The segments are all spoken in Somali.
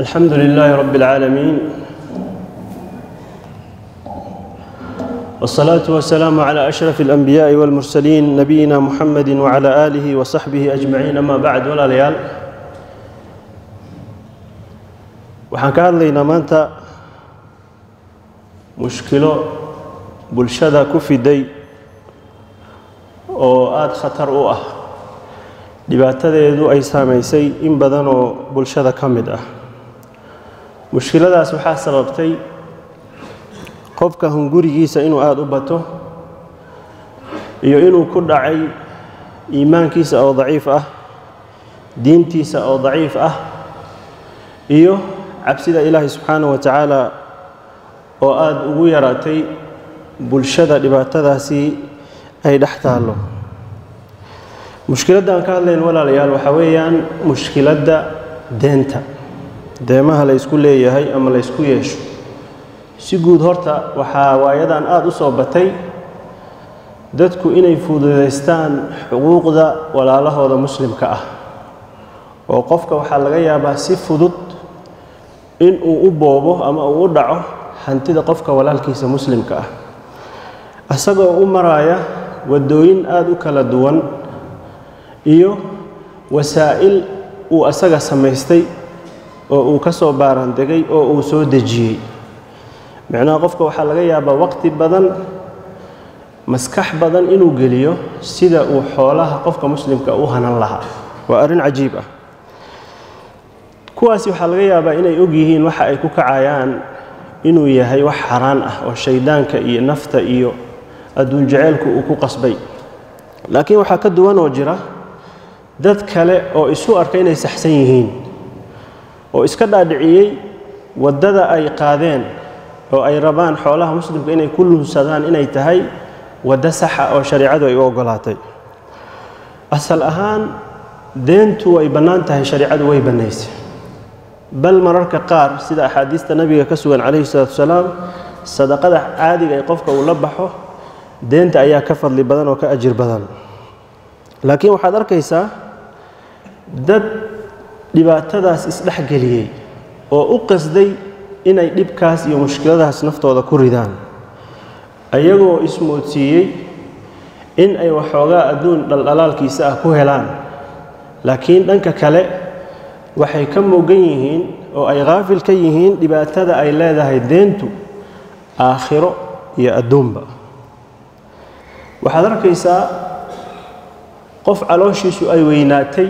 الحمد لله رب العالمين والصلاة والسلام على أشرف الأنبياء والمرسلين نبينا محمد وعلى آله وصحبه أجمعين أما بعد ولا ليال waxaan ka hadlaynaa maanta mushkilo bulshada ku fiday oo aada khatar u ah dhibaatadeedu ay saamaysay in badan oo bulshada ka mid ah mushkiladaas waxaa sababtay qofka hungurigiisa inuu aada u bato iyo inuu ku dhacay iimaankiisa oo daciif ah diintiisa oo daciif ah iyo cabsida ilaahay subxaana wa tacaala oo aada ugu yaraatay bulshada dhibaatadaasi ay dhex taallo mushkiladda aan ka hadlayn walaalayaal waxaa weeyaan mushkiladda deenta deemaha la ysku leeyahay ama la ysku yeesho si guud horta waxaa waayadan aada u soo batay dadku inay fududaystaan xuquuqda walaalahooda muslimka ah oo qofka waxaa laga yaabaa si fudud in uu u boobo ama uu u dhaco hantida qofka walaalkiisa muslimka ah isagoo u maraaya waddooyin aada u kala duwan iyo wasaa'il uu asaga samaystay oo uu ka soo baarandegay oo uu soo dejiyey micnaha qofka waxaa laga yaabaa waqti badan maskax badan inuu geliyo sida uu xoolaha qofka muslimka u hanan lahaa waa arrin cajiib ah kuwaasi waxaa laga yaabaa inay og yihiin waxa ay ku kacayaan inuu yahay wax xaraan ah oo shayddaanka iyo nafta iyo adduun jaceylku uu ku qasbay laakiin waxaa ka duwan oo jira dad kale oo isu arka inay saxsan yihiin oo iska dhaadhiciyey waddada ay qaadeen oo ay rabaan xoolaha muslimka inay ku lunsadaan inay tahay waddo saxa oo shareicadu ay u oggolaatay asal ahaan deentu way bannaan tahay shareicadu way bannaysay bal mararka qaar sida axaadiista nabiga ka sugan calayhi salaatu wasalaam sadaqada caadiga ee qofka uu la baxo deenta ayaa ka fadli badan oo ka ajir badan laakiin waxaad arkaysaa dad dhibaatadaas isdhexgeliyey oo u qasday inay dhibkaas iyo mushkiladaas naftooda ku ridaan ayagoo ismoodsiiyey in ay waxoogaa adduun dhaldhalaalkiisa ah ku helaan laakiin dhanka kale waxay ka mogan yihiin oo ay khaafil ka yihiin dhibaatada ay leedahay deentu aakhiro iyo adduunba waxaad arkaysaa qof calooshiisu ay weynaatay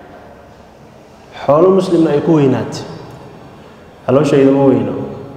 xoolo muslimna ay ku weynaatay calooshayda ma weyno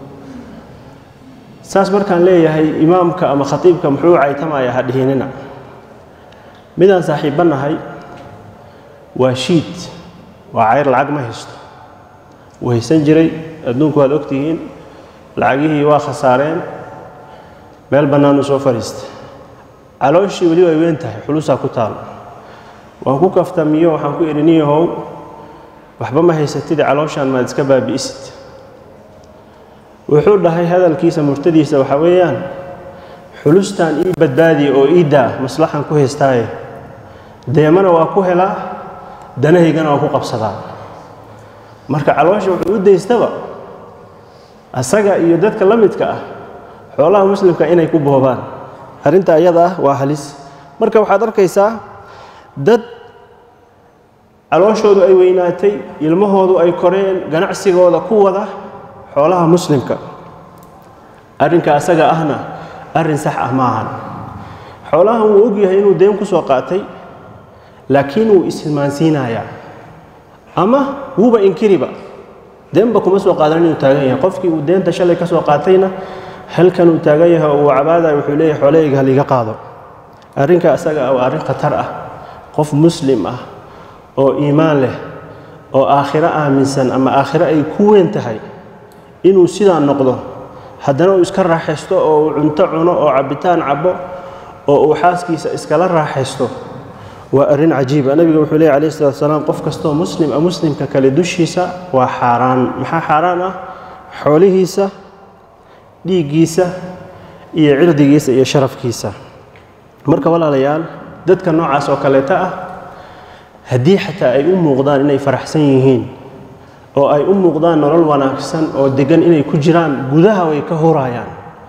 saas markaan leeyahay imaamka ama khatiibka muxuu caytamaya ha dhihinina midaan saaxiibbannahay waa shiid waa cayr lacag ma haysto wuu haysan jiray adduunku waad ogtihiin lacagihii waa khasaareen meel bannaanuu soo fadhiistay calooshii weli way weyn tahay xulusaa ku taalo waan ku kaftamiyo waxaan ku idhi niyahow waxba ma haysatid calooshaan maad iska baabi'isid wuxuu dhahay hadalkiisa murtadiisa waxaa weeyaan xulustaan ii badbaadiya oo ii daa maslaxan ku haystaaye deemana waa ku helaa danahaygana waa ku qabsadaa marka caloosha wuxuu u daystaba asaga iyo dadka la midka ah xoolaha muslimka inay ku boobaan arrinta ayada ah waa halis marka waxaad arkaysaa dad calooshoodu ay weynaatay ilmahoodu ay koreen ganacsigooda ku wada xoolaha muslimka arrinka asaga ahna arrin sax ah ma ahan xoolahan wuu og yahay inuu deen ku soo qaatay laakiin wuu ismaansiinayaa ama wuuba inkiriba deenba kuma soo qaadan inuu taagan yahay qofkii uu deenta shalay ka soo qaatayna halkan uu taagan yahay oo uu cabaadaya wuxuu leeyahay xoolahayga haliga qaado arrinka asaga ah waa arrin khatar ah qof muslim ah oo iimaan leh oo aakhiro aaminsan ama aakhiro ay ku weyn tahay inuu sidaa noqdo haddana uu iska raaxaysto oo uu cunto cuno oo cabbitaan cabbo oo uu xaaskiisa iskala raaxaysto waa arrin cajiiba nabiga wuxuu leeyahy alayh salatu wasalaam qof kastoo muslim a muslimka kale dushiisa waa xaaraan maxaa xaaraan ah xoolihiisa dhiiggiisa iyo cirdigiisa iyo sharafkiisa marka walaalayaal dadka noocaas oo kaleeta ah haddii xataa ay u muuqdaan inay faraxsan yihiin oo ay u muuqdaan nolol wanaagsan oo deggan inay ku jiraan gudaha way ka hurayaan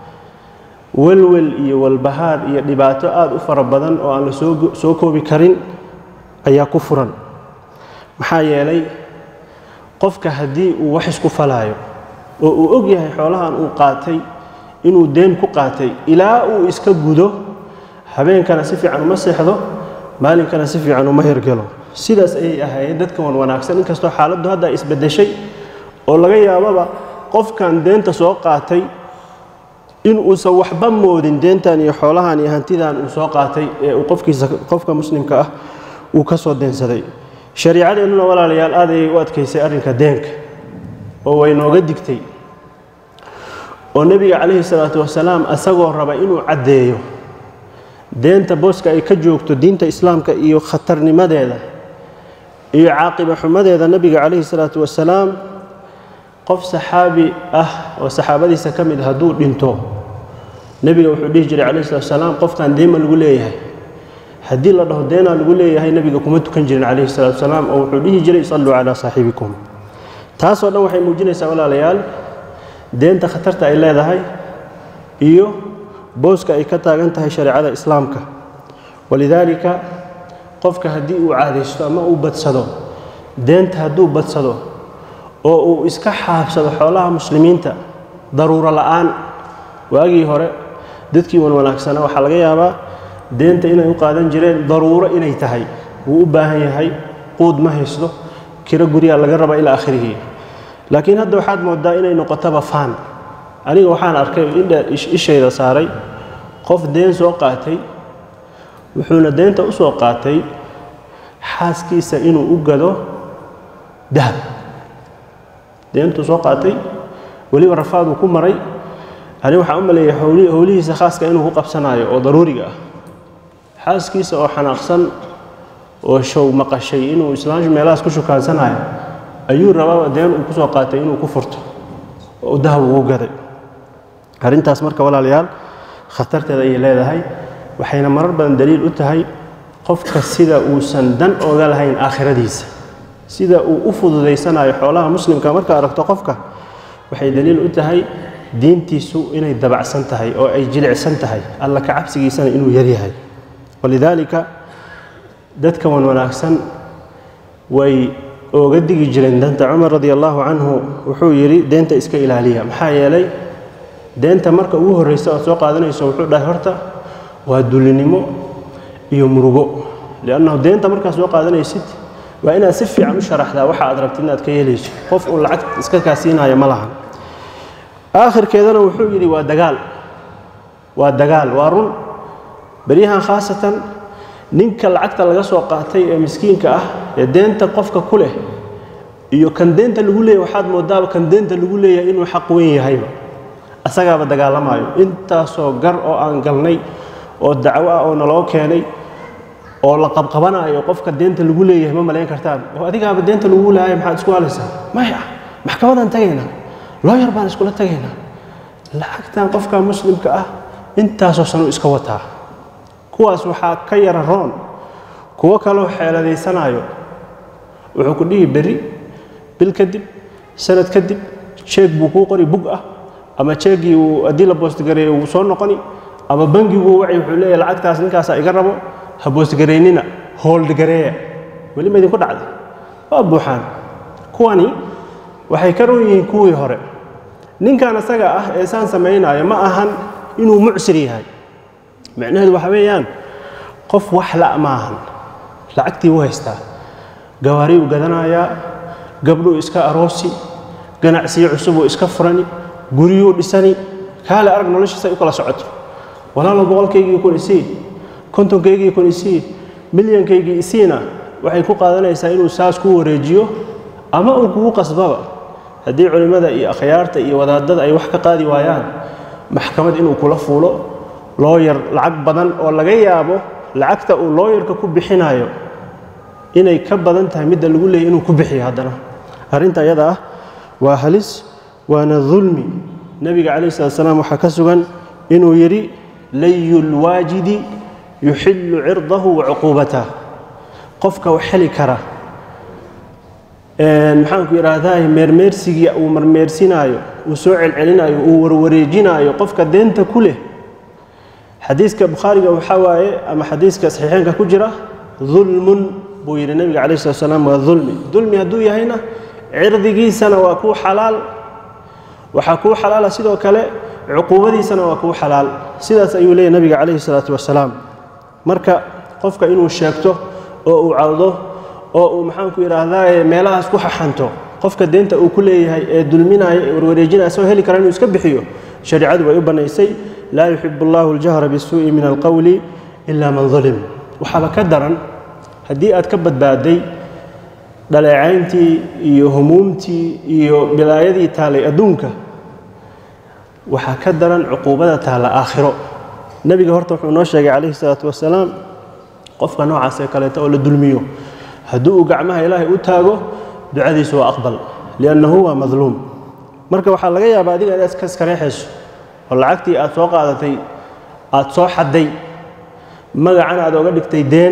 welwel iyo walbahaar iyo dhibaato aada u fara badan oo aan la soo soo koobi karin ayaa ku furan maxaa yeelay qofka haddii uu wax isku falaayo oo uu og yahay xoolahan uu qaatay inuu deen ku qaatay ilaa uu iska gudo habeenkana si fiican uma seexdo maalinkana si fiican uma hirgelo sidaas ayay ahaayeen dadka wan wanaagsan inkastoo xaaladdu hadda isbeddeshay oo laga yaababa qofkan deenta soo qaatay in uusan waxba moodin deentan iyo xoolahan iyo hantidan uu soo qaatay ee uu qofkiisa qofka muslimka ah uu ka soo deensaday shariicadeennuna walaalayaal aad ayay u adkaysay arrinka deenka oo way nooga digtay oo nebiga calayhi salaatu wasalaam asagoo raba inuu caddeeyo deenta booska ay ka joogto diinta islaamka iyo khatarnimadeeda iyo caaqiba xumadeeda nebiga calayhi salaatu wasalaam qof saxaabi ah oo saxaabadiisa ka mid hadduu dhinto nebiga wuxuu dhihi jiray calayhi salatu wasalaam qofkan deema lagu leeyahay haddii la dhaho deenaa lagu leeyahay nebiga kuma tukan jirin calayhi salatu wasalaam oo wuxuu dhihi jiray salluu calaa saaxibikum taasoo dhan waxay muujinaysaa walaalayaal deenta khatarta ay leedahay iyo booska ay ka taagan tahay shareecada islaamka walidaalika qofka haddii uu caadaysto ama uu badsado deenta hadduu badsado oo uu iska xaabsado xoolaha muslimiinta daruuro la'aan waagii hore dadkii wan wanaagsanaa waxaa laga yaabaa deenta inay u qaadan jireen daruuro inay tahay wuu u baahan yahay quud ma haysto kiro guryaa laga raba ilaa akhirihii laakiin hadda waxaad moodaa inay noqotaba faan aniga waxaan arkay ishayda saaray qof deen soo qaatay wuxuuna deenta u soo qaatay xaaskiisa inuu u gado dahab deentuu soo qaatay weliba rafaaduu ku maray ani waxaan u maleeyahay howlihiisa khaaska inuu ku qabsanaayo oo daruuriga ah xaaskiisa oo xanaaqsan oo show maqashay inuu islaamshu meelahaas ku shukaansanayo ayuu rabaa deen uu ku soo qaatay inuu ku furto oo uu dahab ugu gaday arrintaas marka walaalayaal khatarteeda ayay leedahay waxayna marar badan daliil u tahay qofka sida uusan dan oga lahayn aakhiradiisa sida uu u fududaysanayo xoolaha muslimka marka aragto qofka waxay daliil u tahay diintiisu inay dabacsan tahay oo ay jilicsan tahay alla ka cabsigiisana inuu yaryahay walidaalika dadka wan wanaagsan way ooga digi jireen danta cumar radi allaahu canhu wuxuu yidhi deenta iska ilaaliya maxaa yeelay deenta marka ugu horraysa ood soo qaadanayso wuxuu dhahay horta waa dulinimo iyo murugo liannahu deenta markaad soo qaadanaysid waa inaad si fiican u sharaxdaa waxa aad rabtid inaad ka yeelayso qof uu lacag iska kaasiinaayo ma lahan aakhirkeedana wuxuu yidhi waa dagaal waa dagaal waa run beryahan khaasatan ninka lacagta laga soo qaatay ee miskiinka ah ee deenta qofka ku leh iyo kan deenta lagu leeyahy waxaad moodaaba kan deenta lagu leeyahay inuu xaq weyn yahayba asagaaba dagaalamaayo intaasoo gar oo aan galnay oo dacwo ah oo naloo keenay oo la qabqabanaayo qofka deenta lagu leeyahay ma malayn kartaan oo adigaaba deenta lagu leeyahay maxaad isku halaysaa maya maxkamadaan tagaynaa looyar baan iskula tagaynaa lacagtan qofka muslimka ah intaasoo sanu iska wataa kuwaas waxaa ka yara roon kuwo kaloo xeeladaysanaayo wuxuu ku dhihi berri bil kadib sanad kadib jeeg buu kuu qori bug ah ama jeegii uu haddii la boostgareeyo wuu soo noqoni ama bangiguu wacay wuxuu leeyahay lacagtaas ninkaasaa iga rabo ha boostgaraynina hooldgareeya weli ma idinku dhacday waa buuxaan kuwani waxay ka roon yihiin kuwii hore ninkan asaga ah ee saan samaynaayo ma ahan inuu mucsir yahay macnaheedu waxa weeyaan qof wax la' ma ahan lacagtii u haystaa gawaari uu gadanayaa gabdhuu iska aroosi ganacsiyo cusub uu iska furani guryuu dhisani kaale arag noloshiisa ay u kala socoto walaalo boqolkaygii kun isii kontonkaygii kun isii milyankaygii isiina waxay ku qaadanaysaa inuu saas ku wareejiyo ama uu kugu qasbaba haddii culimmada iyo akhyaarta iyo wadaadada ay wax ka qaadi waayaan maxkamad inuu kula fuulo looyar lacag badan oo laga yaabo lacagta uu looyarka ku bixinayo inay ka badan tahay midda lagu leeyay inuu ku bixiyo haddana arrinta ayada ah waa halis waana dulmi nebiga calayh salat salaam waxaa ka sugan inuu yidhi layu lwaajidi yuxillu cirdahu wa cuquubatah qofka wax heli kara maxaanku idhaahdaa meermeersigii uu marmeersinaayo uu soo celcelinaayo uu warwareejinaayo qofka deenta ku leh xadiiska bukhaariga waxaa waaye ama xadiiska saxiixeenka ku jira dulmun buu yidhi nebiga calayh slat salaam waa dulmi dulmi hadduu yahayna cirdigiisana waa kuu xalaal waxaa kuu xalaala sidoo kale cuquubadiisana waa kuu xalaal sidaas ayuu leeyahy nebiga calayhi salaatu wasalaam marka qofka inuu sheegto oo uu cawdo oo uu maxaanku idhaahdaa meelahaas ku xaxanto qofka deenta uu ku leeyahay ee dulminaya ee warwareejinaya soo heli kara inuu iska bixiyo shareicadu way u bannaysay laa yuxibu allahu aljahra bisuu'i min alqowli ila man dulim waxaaba ka daran haddii aad ka badbaaday dhaleecayntii iyo humuumtii iyo bilaayadii taalay adduunka waxaa ka daran cuquubada taalla aakhiro nebiga horta wuxuu noo sheegay calayhi salaatu wasalaam qofka noocaas ee kaleeta oo la dulmiyo haddii uu gacmaha ilaahay u taago ducadiisu waa aqbal liannahu waa madluum marka waxaa laga yaabaa adiga inaad iska iskareexayso oo lacagtii aad soo qaadatay aad soo xadday magacan aad oga dhigtay deen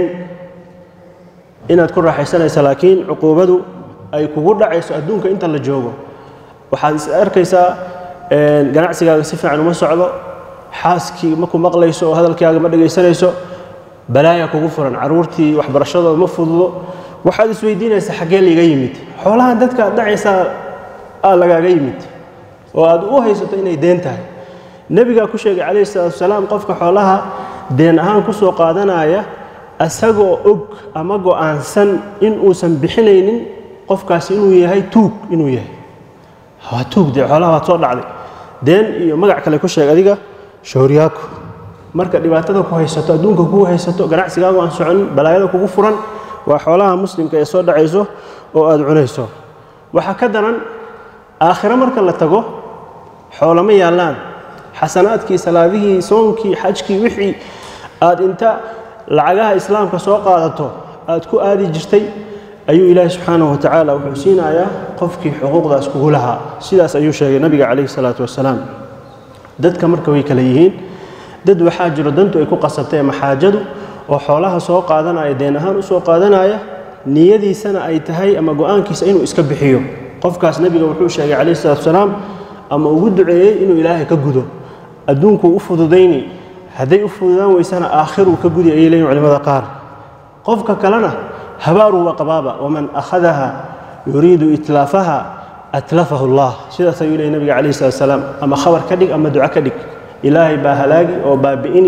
inaad ku raaxaysanaysa laakiin cuquubadu ay kugu dhacayso adduunka inta la joogo waxaad is arkaysaa ganacsigaaga si fiican uma socdo xaaskii ma ku maqlayso oo hadalkaaga ma dhegaysanayso balaaya kugu furan carruurtii waxbarashadooda ma fududo waxaad isweydiinaysaa xaggee liiga yimid xoolahan dadka aad dhacaysaa aa lagaaga yimid oo aad u haysato inay deen tahay nebigaa ku sheegay calayhi salaatu wasalaam qofka xoolaha deen ahaan ku soo qaadanaya asagoo og ama go'aansan in uusan bixinaynin qofkaasi inuu yahay tuug inuu yahay waa tuug dee xoolaha waad soo dhacday deen iyo magac kale ku sheeg adiga shooryaako marka dhibaatada ku haysato adduunka kugu haysato ganacsigaagu aan soconin balaayada kugu furan waa xoolaha muslimka ee soo dhacayso oo aad cunayso waxaa ka daran aakhiro marka la tago xoolama yaallaan xasanaadkii salaadihii soonkii xajkii wixii aad inta lacagaha islaamka soo qaadato aad ku aadi jirtay ayuu ilaahi subxaanahu wa tacaala wuxuu siinayaa qofkii xuquuqdaas kugu lahaa sidaas ayuu sheegay nabiga calayhi salaatu wasalaam dadka marka way kala yihiin dad waxaa jiro dantu ay ku qasabtay ama xaajadu oo xoolaha soo qaadanaya deen ahaan u soo qaadanaya niyadiisana ay tahay ama go'aankiisa inuu iska bixiyo qofkaas nebiga wuxuu sheegay calayhi salatu wasalaam ama ugu duceeyey inuu ilaahay ka gudo adduunkuu u fududayni hadday u fududaan weysana aakhiruu ka gudi ayay leeyihin culimada qaar qofka kalena habaaru waa qabaaba waman akhadaha yuriidu itlaafaha atlafahu allah sidaas ayuu leeyay nabiga calayhi salatu wasalaam ama khabar ka dhig ama duco ka dhig ilaahay baa halaagi oo baabi'ini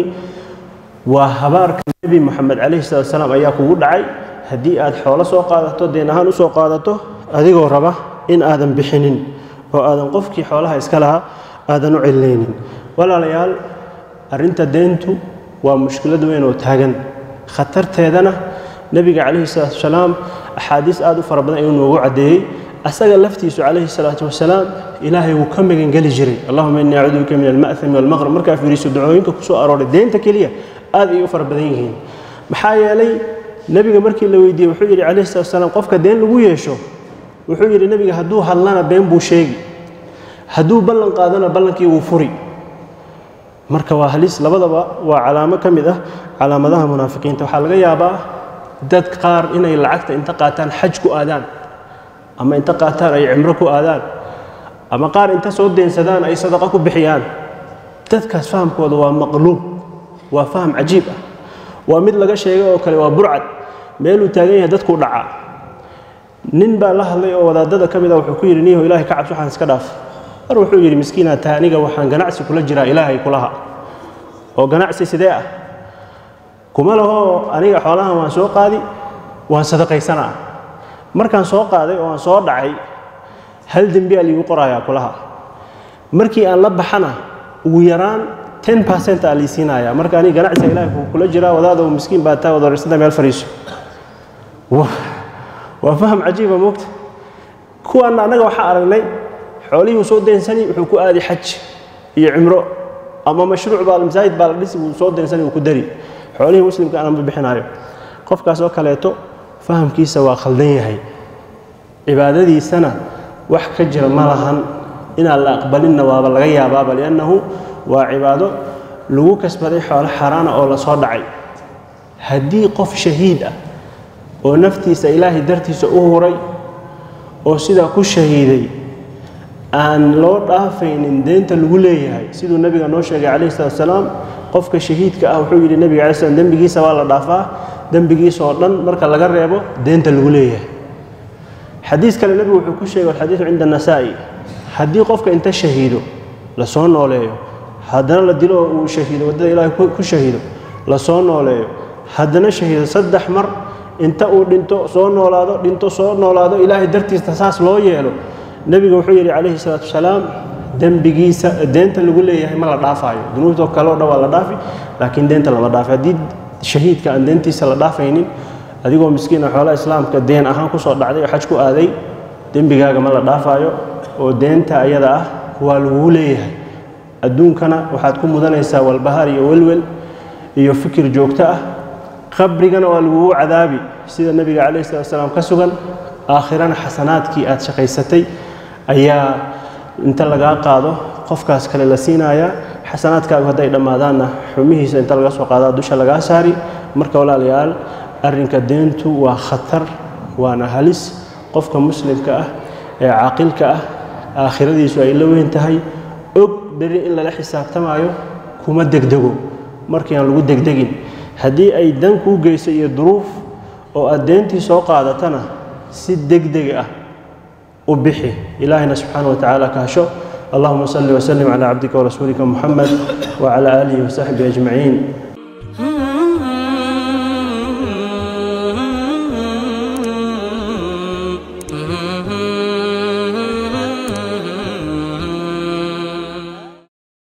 waa habaarka nebi moxamed calayhi salatu wasalaam ayaa kugu dhacay haddii aad xoolo soo qaadato deen ahaan u soo qaadato adigoo raba in aadan bixinin oo aadan qofkii xoolaha iska lahaa aadan u celinaynin walaalayaal arrinta deentu waa mushkilad weyn oo taagan khatarteedana nebiga calayhi salaatu wasalaam axaadiis aad u fara badan ayuu noogu caddeeyey asaga laftiisu calayhi salaatu wasalaam ilaahay wuu ka magangeli jiray allahuma innii acuudu bika min alma'thami walmaqrab markaa fiiriso ducooyinka ku soo arooray deenta keliya aad ay u fara badan yihiin maxaa yeelay nebiga markii la weydiiyey wuxuu yidhi calayhi salatu wasalaam qofka deen lagu yeesho wuxuu yidhi nebiga hadduu hadlana been buu sheegi hadduu ballan qaadana ballankii wuu furi marka waa halis labadaba waa calaamo ka mid ah calaamadaha munaafiqiinta waxaa laga yaabaa dad qaar inay lacagta inta qaataan xaj ku aadaan ama inta qaataan ay cimro ku aadaan ama qaar inta soo deensadaan ay sadaqa ku bixiyaan dadkaas fahamkooda waa maqluub waa faham cajiib ah waa mid laga sheegay oo kale waa burcad meeluu taagan yahay dadkuu dhacaa nin baa la hadlay oo wadaadada ka mid a wuxuu ku yidhi niyaho ilahay ka cabsi waxaan iska dhaaf mar wuxuu yidhi miskiinaa tahay aniga waxaan ganacsi kula jiraa ilaahay kulaha oo ganacsi sidee ah kuma lahoo aniga xoolahan waan soo qaadi waan sadaqaysanaa markaan soo qaaday oo aan soo dhacay hal dembi a liigu qorayaa kulaha markii aan la baxana ugu yaraan ten percent aa lii siinayaa marka aniga ganacsiga ilahay kula jiraa wadaadoo miskiin baa taa wadarisada meel fadhiiso waa faham cajiiba moogta kuwaanna annaga waxaa aragnay xoolihii uu soo deensani wuxuu ku aadi xaj iyo cimro ama mashruuc baa masaajid baa la dhisi wuu soo deensani wuu ku dari xoolihii muslimka aananba bixinaayo qofkaas oo kaleeto fahamkiisa waa khaldan yahay cibaadadiisana wax ka jira ma lahan inaan la aqbalinna waaba laga yaabaaba liannahu waa cibaado lagu kasbaday xoolo xaaraana oo la soo dhacay haddii qof shahiid ah oo naftiisa ilaahay dartiisa u huray oo sidaa ku shahiiday aan loo dhaafaynin deenta lagu leeyahay siduu nebiga noo sheegay calayhi salatu wasalaam qofka shahiidka ah wuxuu yidhi nebiga alai slam dembigiisa waa la dhaafaa dembigiisa oo dhan marka laga reebo deenta lagu leeyahay xadiis kale nebigu wuxuu ku sheegay alxadiidu cinda anasaa'i haddii qofka inta shahiido la soo nooleeyo haddana la dilo oo uu shahiido waddada ilaahay ku shahiido la soo nooleeyo haddana shahiido saddex mar inta uu dhinto soo noolaado dhinto soo noolaado ilaahay dartiista saas loo yeelo nebigu wuxuu yidhi calayhi salaatu wasalaam dembigiisa deenta lagu leeyahay ma la dhaafaayo dunuubtoo kale o dhan waa la dhaafi laakiin deenta lama dhaafi haddii shahiidka aan deentiisa la dhaafaynin adigoo miskiina xoolaha islaamka deen ahaan kusoo dhacday oo xaj ku aaday dembigaaga ma la dhaafaayo oo deenta ayada ah waa lagugu leeyahay adduunkana waxaad ku mudanaysaa walbahaar iyo welwel iyo fikir joogto ah qabrigana waa lagugu cadaabi sida nebiga calayhi salatu wasalaam ka sugan aakhirana xasanaadkii aad shaqaysatay ayaa inta lagaa qaado qofkaas kale la siinayaa xasanaadkaagu hadday dhammaadaanna xumihiisa inta laga soo qaadaa dusha lagaa saari marka walaalayaal arrinka deentu waa khatar waana halis qofka muslimka ah ee caaqilka ah aakhiradiisu ay la weyn tahay og beri in lala xisaabtamaayo kuma degdego markii aan lagu degdegin haddii ay dan kuu geyso iyo duruuf oo aad deentii soo qaadatana si degdeg ah u bixi ilaahayna subxaana wa tacaala ka hasho allahuma salli wasalim calaa cabdika warasuulika muxamed wacala aalihi wasaxbihi ajmaciin